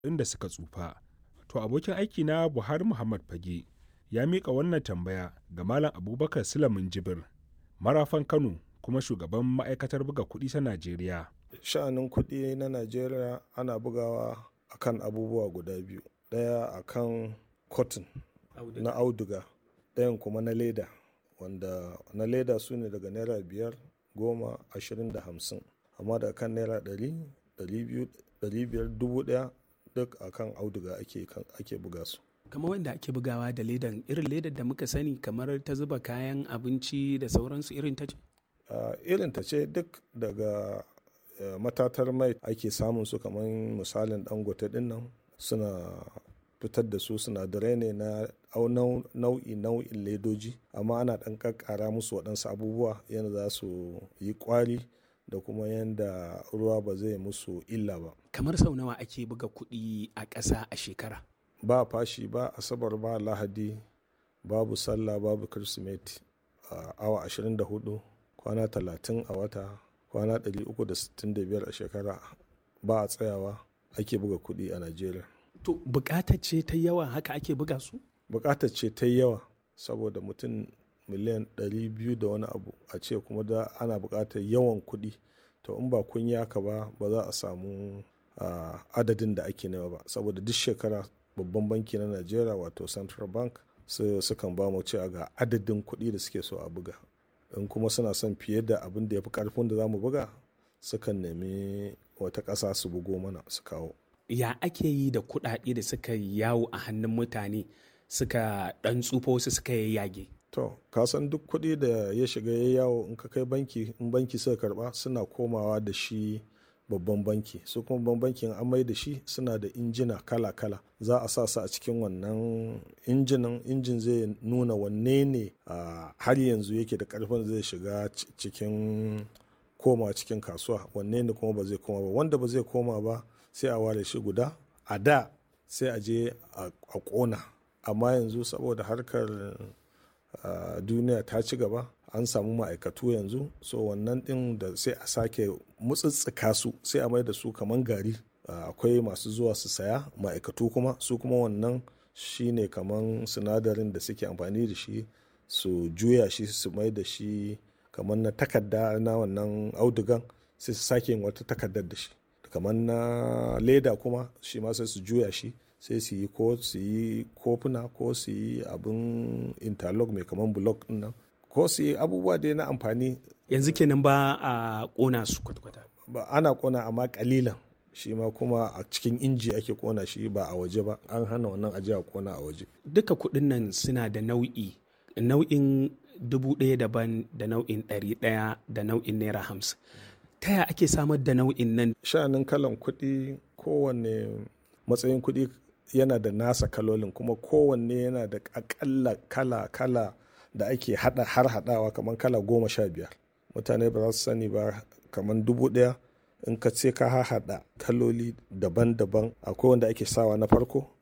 inda suka tsufa. To abokin aiki na Buhari Muhammad Fage ya miƙa wannan tambaya ga Malam Abubakar Sulamin Jibir, marafan Kano kuma shugaban ma'aikatar buga kuɗi ta Najeriya. Sha'anin kuɗi na Najeriya ana bugawa akan abubuwa guda biyu. Ɗaya akan cotton na auduga, ɗayan kuma na leda, wanda na leda su ne daga naira biyar, goma, ashirin da hamsin. Amma da kan naira ɗari, ɗari biyu, ɗari biyar, dubu ɗaya duk akan auduga ake, ake buga su. kamar wanda ake bugawa da ledan irin ledar da muka sani kamar ta zuba kayan abinci da sauransu irin ta ce? Uh, irin ta ce duk daga uh, matatar mai ake samun su kamar misalin dangote din nan suna fitar da su sinadarai ne na nau'i nau'in ledoji amma ana ɗan ƙaƙƙara musu waɗansu abubuwa yadda za su yi ƙwari da kuma yadda ruwa ba zai musu illa ba kamar sau nawa ake buga kuɗi a ƙasa a shekara ba fashi ba asabar ba lahadi babu sallah babu kirsimeti a awa 24 kwana 30 a wata kwana 365 a shekara ba a tsayawa ake buga kuɗi a najeriya to bukatar ce ta yawa haka ake buga su bukatar ce ta yawa saboda mutum miliyan 200 da wani abu a ce kuma da ana bukatar yawan kuɗi to in ba kun yi haka ba ba za a samu adadin da ake nema ba saboda duk shekara babban banki na najeriya wato central bank sukan ba mu cewa ga adadin kuɗi da suke so a buga in kuma suna son fiye da abin da ya fi karfin da za mu buga sukan nemi wata ƙasa su bugo mana su kawo ya ake yi da kuɗaɗe da suka yawo a hannun mutane suka ɗan tsufa wasu suka yayyage to ka san duk kuɗi da ya shiga ya yawo in ka kai banki in banki suka karba suna komawa da shi babban banki su kuma babban bankin an mai da shi suna da injina kala-kala za a sa su a cikin wannan injinan injin zai nuna wanne ne har yanzu yake da karfin zai shiga cikin koma cikin kasuwa wanne ne kuma ba zai koma ba wanda ba zai koma ba sai a ware shi guda a da sai a je a kona amma yanzu saboda harkar duniya ta ci gaba an samu ma'aikatu yanzu so wannan din da sai a sake mutsitsika su sai a mai da su kaman gari akwai masu zuwa su saya ma'aikatu kuma su kuma wannan shine kaman sinadarin da suke amfani da shi su juya shi su mai da shi kamar na takarda na wannan audugan sai su sake yin wata takardar da shi kamar na leda kuma shi ma sai su juya shi sai su yi ko su yi kofuna ko su yi abin interlock mai kamar block din nan ko su yi abubuwa dai na amfani yanzu kenan ba a kona su kwata-kwata ba ana kona amma kalilan shi ma kuma a cikin inji ake kona shi ba a waje ba an hana wannan ajiya a kona a waje duka kuɗin nan suna da nau'i nau'in dubu ɗaya daban da nau'in ɗari ɗaya da nau'in naira hamsin ta ya ake samar da nau'in nan sha'anin kalan kuɗi kowanne matsayin kuɗi yana da nasa kalolin kuma kowanne yana da akalla kala kala da ake hada har hadawa kamar kala goma sha biyar mutane ba za su sani ba kamar dubu ɗaya in ka ce ka haɗa kaloli daban-daban akwai wanda ake sawa na farko